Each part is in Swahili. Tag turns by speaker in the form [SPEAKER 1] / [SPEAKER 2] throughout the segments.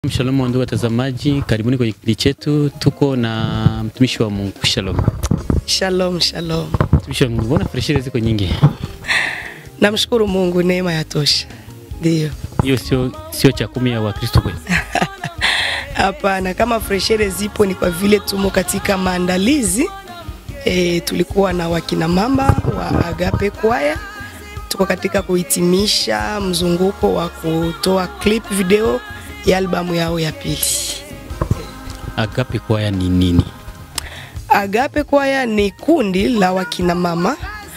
[SPEAKER 1] Shalom ndugu watazamaji, karibuni kwenye kipindi chetu. Tuko na mtumishi wa Mungu. Shalom.
[SPEAKER 2] Shalom, shalom.
[SPEAKER 1] Mtumishi wa Mungu, mbona pressure ziko nyingi?
[SPEAKER 2] Namshukuru Mungu, neema ya tosha. Ndio.
[SPEAKER 1] Hiyo sio sio cha kumi ya Wakristo kweli.
[SPEAKER 2] Hapana, kama freshere zipo ni kwa vile tumo katika maandalizi e, tulikuwa na wakina mama wa Agape Kwaya, tuko katika kuhitimisha mzunguko wa kutoa clip video ya albamu yao ya pili.
[SPEAKER 1] Agape Kwaya ni nini?
[SPEAKER 2] Agape Kwaya ni kundi la wakina mama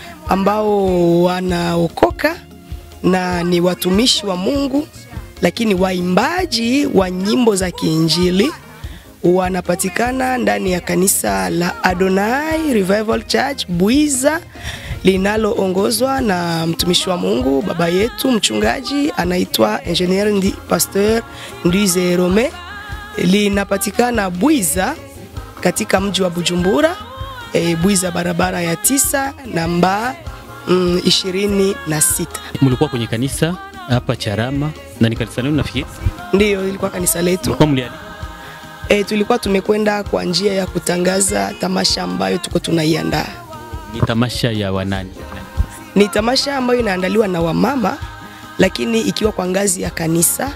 [SPEAKER 2] ambao wanaokoka na ni watumishi wa Mungu, lakini waimbaji wa nyimbo za kiinjili wanapatikana ndani ya kanisa la Adonai Revival Church Buiza linaloongozwa na mtumishi wa Mungu baba yetu mchungaji anaitwa Engineer Ndi, Pasteur Ndize Rome. Linapatikana Buiza katika mji wa Bujumbura e, Buiza barabara ya tisa namba mm, ishirini na sita.
[SPEAKER 1] Mlikuwa kwenye kanisa hapa Charama na ni kanisa lenu nafikiri.
[SPEAKER 2] Ndiyo ilikuwa kanisa letu.
[SPEAKER 1] Mlikuwa mliali.
[SPEAKER 2] E, tulikuwa tumekwenda kwa njia ya kutangaza tamasha ambayo tuko tunaiandaa.
[SPEAKER 1] Ni tamasha ya wanani?
[SPEAKER 2] Ni tamasha ambayo inaandaliwa na wamama, lakini ikiwa kwa ngazi ya kanisa.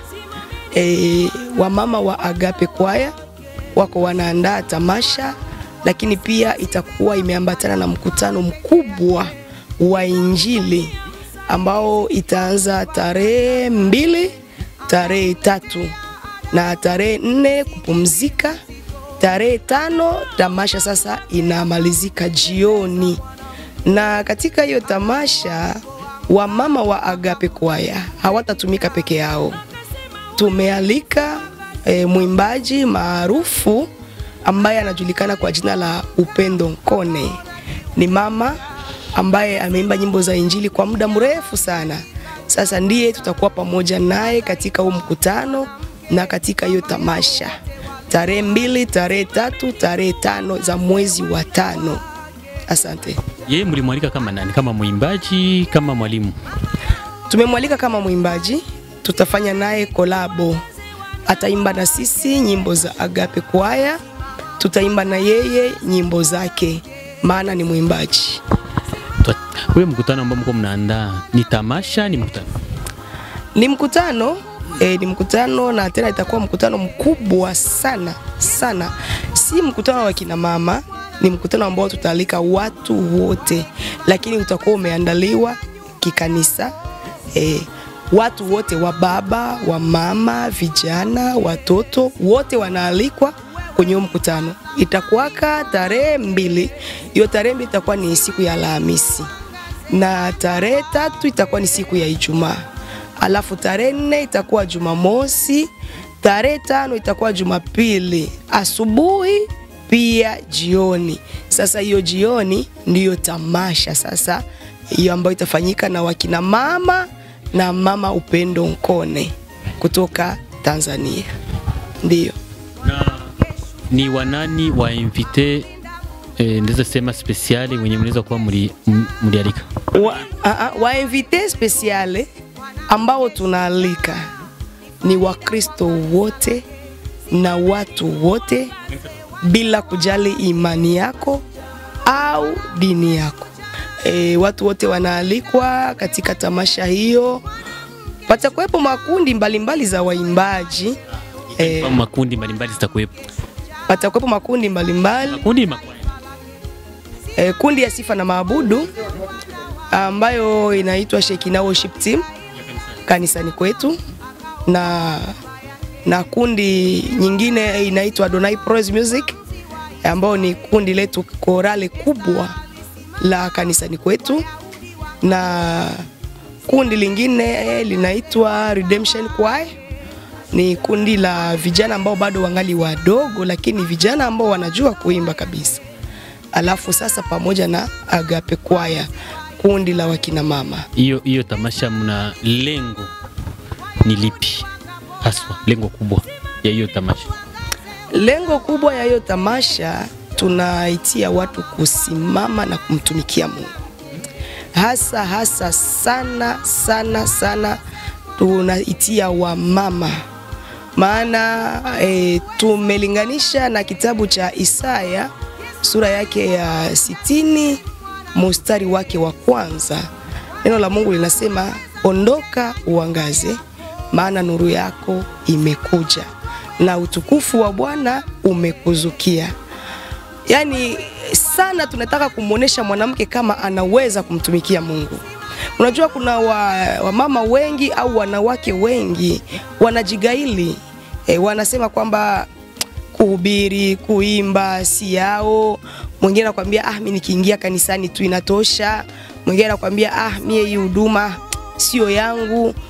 [SPEAKER 2] E, wamama wa Agape Kwaya wako wanaandaa tamasha, lakini pia itakuwa imeambatana na mkutano mkubwa wa Injili ambao itaanza tarehe mbili, tarehe tatu na tarehe nne kupumzika. Tarehe tano tamasha sasa inamalizika jioni, na katika hiyo tamasha wamama wa Agape Kwaya hawatatumika peke yao. Tumealika e, mwimbaji maarufu ambaye anajulikana kwa jina la Upendo Nkone. Ni mama ambaye ameimba nyimbo za Injili kwa muda mrefu sana. Sasa ndiye tutakuwa pamoja naye katika huu mkutano na katika hiyo tamasha tarehe mbili, tarehe tatu, tarehe tano za mwezi wa tano. Asante.
[SPEAKER 1] Yeye mlimwalika kama nani? Kama mwimbaji, kama mwalimu?
[SPEAKER 2] Tumemwalika kama mwimbaji, tutafanya naye kolabo. Ataimba na sisi nyimbo za Agape Kwaya, tutaimba na yeye nyimbo zake, maana ni mwimbaji.
[SPEAKER 1] Wewe mkutano ambao mko mnaandaa ni tamasha, ni mkutano?
[SPEAKER 2] Ni mkutano e, ni mkutano na tena itakuwa mkutano mkubwa sana sana, si mkutano wa kina mama, ni mkutano ambao tutaalika watu wote, lakini utakuwa umeandaliwa kikanisa e, watu wote wa baba wa mama, vijana, watoto wote wanaalikwa kwenye huo mkutano. Itakuwaka tarehe mbili, hiyo tarehe mbili itakuwa ni siku ya Alhamisi na tarehe tatu itakuwa ni siku ya Ijumaa alafu tarehe nne itakuwa Jumamosi, tarehe tano itakuwa Jumapili asubuhi pia jioni. Sasa hiyo jioni ndiyo tamasha sasa hiyo ambayo itafanyika na wakina mama na mama Upendo Nkone kutoka Tanzania, ndiyo
[SPEAKER 1] Na ni wanani wa invite eh, ndeza sema speciali wenye mnaweza kuwa mli- m- mlialika?
[SPEAKER 2] wa, a, a, wa invite speciale ambao tunaalika ni Wakristo wote na watu wote bila kujali imani yako au dini yako. E, watu wote wanaalikwa katika tamasha hiyo. Patakuwepo makundi mbalimbali mbali za waimbaji e,
[SPEAKER 1] Kama makundi mbalimbali zitakuwepo.
[SPEAKER 2] patakuwepo makundi mbalimbali
[SPEAKER 1] Makundi ni makwaya.
[SPEAKER 2] e, kundi ya sifa na maabudu ambayo inaitwa Shekina Worship Team kanisani kwetu na na kundi nyingine inaitwa Adonai Praise Music ambayo ni kundi letu korale kubwa la kanisani kwetu, na kundi lingine linaitwa Redemption Choir. Ni kundi la vijana ambao bado wangali wadogo, lakini vijana ambao wanajua kuimba kabisa. Alafu sasa pamoja na Agape Choir, kundi la wakina mama.
[SPEAKER 1] Hiyo hiyo tamasha mna lengo ni lipi haswa, lengo kubwa ya hiyo tamasha?
[SPEAKER 2] Lengo kubwa ya hiyo tamasha tunaitia watu kusimama na kumtumikia Mungu, hasa hasa sana sana sana tunaitia wamama maana e, tumelinganisha na kitabu cha Isaya sura yake ya sitini mustari wake wa kwanza. Neno la Mungu linasema ondoka uangaze, maana nuru yako imekuja na utukufu wa Bwana umekuzukia. Yaani sana tunataka kumwonyesha mwanamke kama anaweza kumtumikia Mungu. Unajua kuna wamama wa wengi au wanawake wengi wanajigaili e, wanasema kwamba kuhubiri, kuimba si yao. Mwingine anakuambia ah, mimi nikiingia kanisani tu inatosha. Mwingine anakuambia ah, mie hii huduma sio yangu.